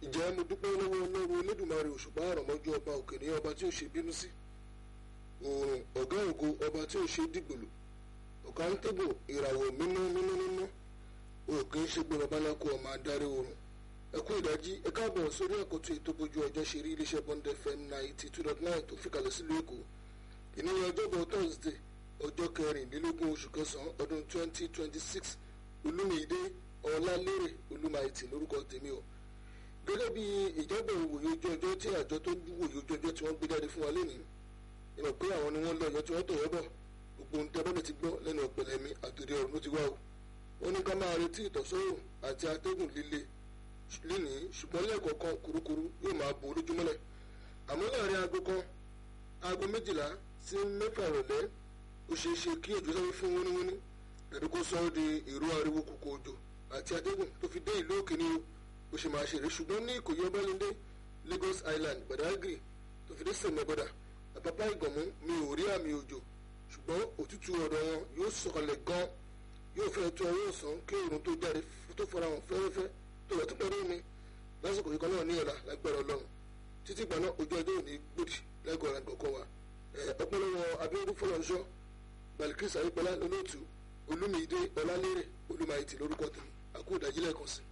ìjẹ́ mo dúpẹ́ lọ́wọ́ ọlọ́run olódùmarè òṣùpá àrọ̀mọ́jú ọba òkè ní ọba tí ó ṣe bínú sí òòrùn ọ̀gá ògo ọba tí ó ṣe dìgbòlù ọ̀gá ń tẹ́bù ìràwọ̀ mímọ́ mímọ́ mímọ́ òkè ń ṣe gbé babaláko ọmọ adarí oorun ẹ kú ìdájí ẹ káàbọ̀ sórí àkótó ètò bójú ọjọ́ ṣe rí iléeṣẹ́ bond fm ninety two dot nine tó fìkàlẹ̀ sílùú èkó ìníyàn ọjọ́bọ̀ thursday ọjọ́ kẹrìndínlógún oṣù kẹsàn-án ọdún twenty twenty six olúmídé ọlálérè olúmáìtì lórúkọ tèmi o gẹ́gẹ́ bí ìjábọ̀ ìwòye ojú ọjọ́ tí àjọ tó ń wòye ojú ọjọ́ tí wọ́n gbé jáde fún wa lénìí ìmọ̀ pé àwọn ni wọ́n lọ ọ̀yọ́ tí wọ́n tọ̀yọ́ bọ̀ gbogbo ohun tí abẹ́lẹ̀ ti gbọ́ lẹ́nu ọ̀pẹ̀lẹ̀ mi àtòrí ọ̀run ló ti wá o wọ́n ní ká máa retí ìtọ́sọ́rùn àti atẹ́gùn líle lénìí ṣùgbọ́n lẹ́ẹ̀kọ̀ọ̀kan kurukuru yóò máa bo olójúmọ́lẹ̀ àmọ́ láàrin aago kan aago méjìlá sí mẹ́fà ìrọ̀lẹ́ ó ṣeé ṣe kí òjò sáré fún wíníwíní tàbí kó sọ ọ́ di ìró ariwo kòkò òjò àti atẹ́gùn tó fi dé ìlú òkè ní o bó ṣe máa ṣeré ṣùgbọ́n ní ìkòyí ọbalẹ́ndé Lagos Island Badagry tó fi dé sẹ̀mẹ́bọ̀dà àpapá ìgànmú mi ò rí àmì òjò ṣùgbọ́n òtútù ọ̀dọ̀ wọn yóò sọ̀kalẹ̀ gan yóò fẹ́ tó ọwọ́ ọ̀sán kí òòrùn tó jáde tó fara hàn fẹ́rẹ́fẹ́ tó rẹ̀ tó pẹ́rẹ́ mi lásìkò yìí kan náà ní ọ̀la lágbára ọlọ́run títí gbà náà ojú ọjọ́ òní gbòdì lẹ́gọ̀ọ́ ọ̀la gbọ̀kọ̀ wa ọpọlọwọ Abíọ́dún Fọlọ́nṣọ́ Balikis Ayípẹ́lá lólóòtú Olúmídé Ọlálérè Olúmáìtì lórúkọ tèmi àkó ìdájílẹ̀ kan sí.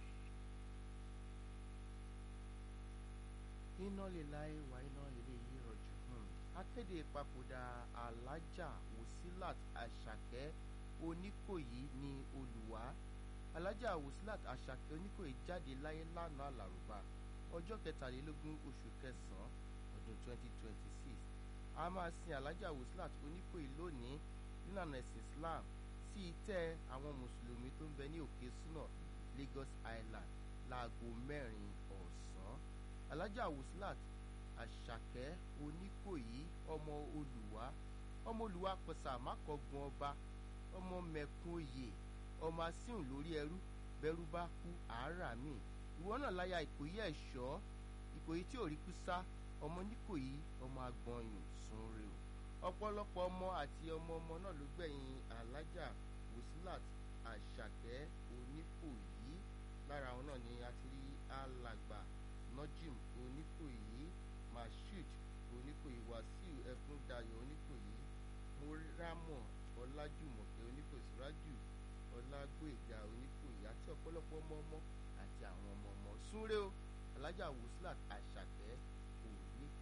iná lè láyé wá iná ilé yìí rọ̀jò akéde ìpapòdà alájà Wòsílàt Àṣàkẹ́ Oníkòyí ní Olùwà alájà Wòsílàt Àṣàkẹ́ Oníkòyí jáde láyé lánàá àlàrúbá ọjọ́ kẹtàlélógún oṣù kẹsàn-án ọdún 2026 a máa sin alájà Wòsílàt Oníkòyí lónìí nílànà ẹ̀sìn Islam sí ìtẹ́ àwọn mùsùlùmí tó ń bẹ ní òkè súnà Lagos Island láago mẹ́rin ọ̀sán alájà Wòsílàt Àṣàkẹ́ Oníkòyí ọmọ Olùwà ọmọ Olùwà pẹ̀sà mákọ̀gùn ọba ọmọ mẹ̀kún oyè ọmọ asíhùn lórí ẹrú bẹ́rú bá kú àárà míì ìwọ náà láya Ìkòyí ẹ̀ṣọ́ Ìkòyí tí ò rí kú sá ọmọ Níkòyí ọmọ agbọ̀nyùn sunre o ọ̀pọ̀lọpọ̀ ọmọ àti ọmọ ọmọ náà ló gbẹ̀yìn alájà Wòsílàt Àṣàkẹ́ Oníkòyí lára àwọn náà ni a ti rí alàgbà Nojim Oníkòyí Mashood Oníkòyí Wàsíù Ẹkúndayọ̀ Oníkòyí Mórámọ̀ Ọlájùmọ̀kẹ́ Oníkòyí Sùrájù Ọlágbóèga Oníkòyí àti ọ̀pọ̀lọpọ̀ ọmọ ọmọ àti àwọn ọmọ ọmọ súnrẹ́ o alájà Wòsílàt Àṣàkẹ́